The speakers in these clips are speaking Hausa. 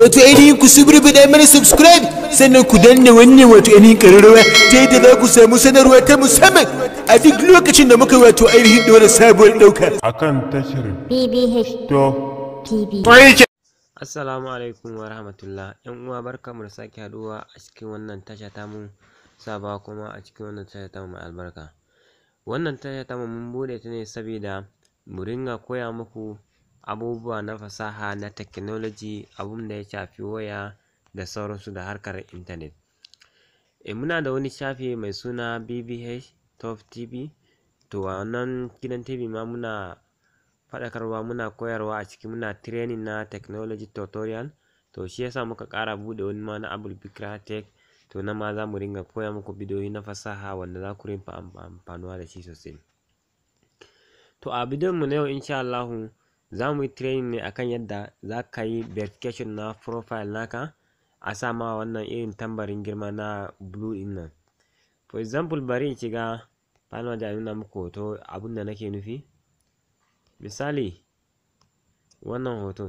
wato ainihin ku subrubida mana subscribe sannan ku danna wannan wato ainihin ƙararrawa ta yadda za ku samu sanarwa ta musamman a duk lokacin da muka wato ainihin ɗora sabuwar ɗauka. akan tashar BBH to TV. Assalamu alaikum wa rahmatullah ‘yan uwa barkamu da sake haduwa a cikin wannan tasha tamu saba kuma a cikin wannan tasha tamu mai albarka wannan tasha tamu mun bude ta ne saboda mu ringa koya muku abubuwa na fasaha na technology abun da ya shafi waya da sauransu da harkar intanet e muna da wani shafi mai suna BBH Top TV to a wannan gidan TV ma muna faɗakarwa muna koyarwa a ciki muna training na technology tutorial to shi yasa muka ƙara buɗe wani ma na Abul Bikra Tech to nan ma za mu ringa koya muku bidiyoyi na fasaha wanda za ku ringa amfanuwa da shi sosai to a bidiyon mu na yau insha Allahu za mu yi training ne akan yadda za ka yi verification na profile naka a sa ma wannan irin tambarin girma na blue din nan for example bari in shiga Final da nuna muku hoto abin da nake nufi misali wannan hoton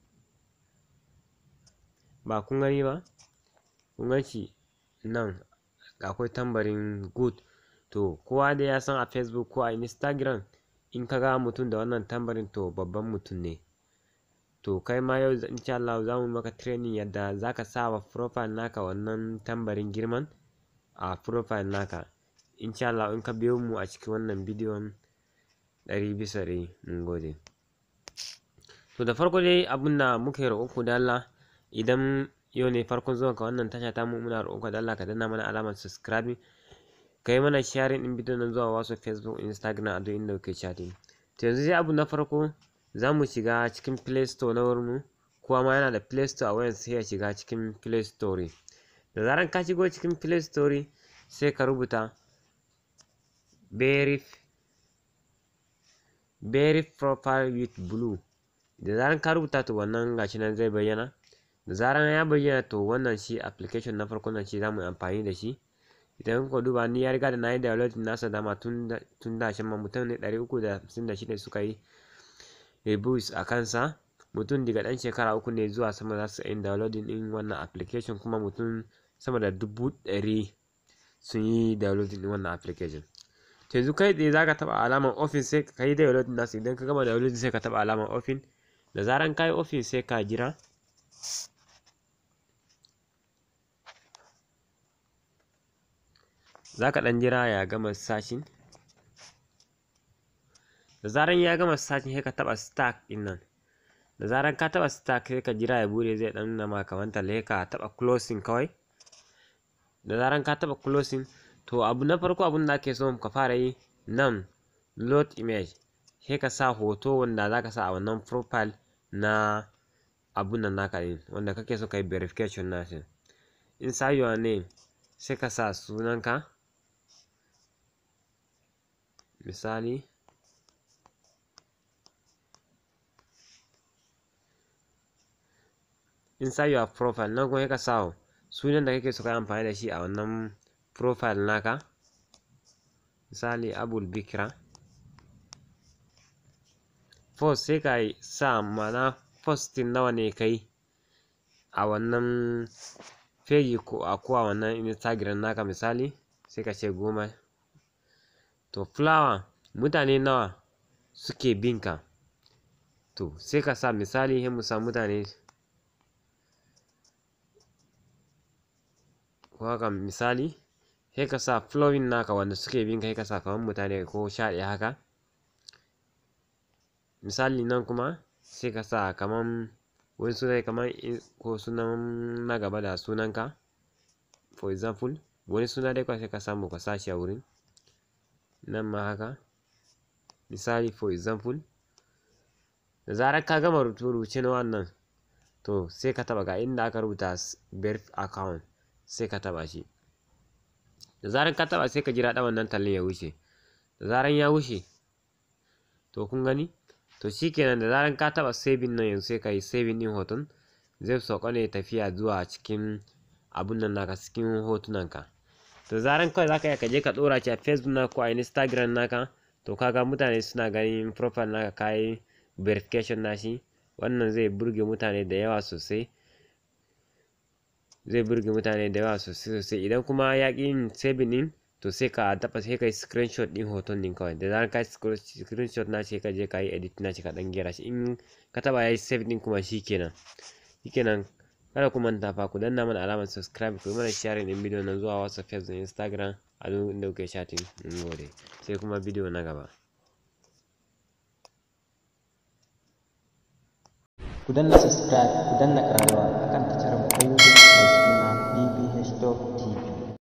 ba kun gani ba kun gan shi nan akwai tambarin good to kowa dai ya san a facebook ko a instagram in ka ga mutum da wannan tambarin to babban mutum ne to kai ma yau insha Allah za mu maka training yadda za ka sa wa profile naka wannan tambarin girman a profile naka insha Allah in ka biyo mu a cikin wannan bidiyon ɗari bisa ɗari mun gode to da farko dai abin da muka yi roƙonku da Allah idan yau ne farkon zuwan ka wannan tasha ta mu muna roƙonku da Allah ka danna mana alamar subscribing ka yi mana sharing ɗin bidiyon nan zuwa wasu facebook instagram a duk inda kuke chatting to yanzu sai abu na farko za mu shiga cikin play store na wurin mu kowa ma yana da play store a wayan sai ya shiga cikin play store da zaran ka shigo cikin play store sai ka rubuta verify very profile with blue da zaran ka rubuta to wannan gashi nan zai bayyana da zaran ya bayyana to wannan shi application na farko nan shi za mu yi amfani da shi idan kuka duba ni ya riga da na yi downloading nasa dama tun da tun da shi ma mutum ne ɗari uku da hamsin da shida suka yi reviews a kansa mutum daga ɗan shekara uku ne zuwa sama za su yi downloading ɗin wannan application kuma mutum sama da dubu ɗari sun yi downloading ɗin wannan application to yanzu kai tsaye za ka taɓa alamar ofin sai ka yi downloading nasu idan ka gama downloading sai ka taɓa alamar ofin da zaran ka yi ofin sai ka jira za ka ɗan jira ya gama sashin da zaran ya gama sashin sai ka taɓa stack ɗin nan da zaran ka taɓa stack sai ka jira ya bude zai ɗan nuna ma kamar talle ka taɓa closing kawai da zaran ka taɓa closing to abu na farko abun da ake so ka fara yi nan load image sai ka sa hoto wanda za ka sa a wannan profile na abun nan naka ɗin wanda kake so ka yi verification na shi inside your name sai ka sa sunanka misali inside your profile nan kuma sai ka sa sunan da kake so ka yi amfani da shi a wannan profile naka misali abul bikra post sai ka sa mana postin nawa ne kai a wannan page ko a ko a wannan instagram naka misali sai ka ce goma to flower mutane nawa suke binka to sai ka sa misali sai mu sa mutane ko haka misali sai ka sa flowing naka wanda suke bin kai ka sa kamar mutane ko sha ɗaya haka misali nan kuma sai ka sa kamar wani suna kamar ko sunan na gaba da sunanka for example wani suna dai kawai sai ka samu ka sa shi a wurin nan ma haka misali for example da zarar ka gama rubuce na wannan to sai ka taɓa ga inda aka rubuta verif account sai ka taɓa shi da zaran ka taɓa sai ka jira ɗan wannan tallen ya wuce da zaran ya wuce to kun gani to shikenan da zaran ka taɓa saving nan yanzu sai ka yi saving ɗin hoton zai sauka ne tafiya zuwa cikin abun nan naka cikin hotunan ka da zaran kawai zaka iya ka je ka ɗora shi a facebook naka ko a instagram naka to kaga mutane suna ganin profile naka kayi verification nashi wannan zai burge mutane da yawa sosai zai burge mutane da yawa sosai sosai idan kuma ya ƙi yin saving ɗin to sai ka taɓa sai ka yi screenshot ɗin hoton ɗin kawai da zarar ka yi screenshot na sai ka je ka yi edit na shi ka ɗan gyara shi in ka taɓa ya yi save ɗin kuma shi kenan shi kenan kada ku manta fa ku danna mana alamar subscribe ku yi mana sharing ɗin bidiyon nan zuwa whatsapp facebook instagram a duk inda kuke chatting mun gode sai kuma bidiyo na gaba ku danna subscribe ku danna ƙararrawa akan tashar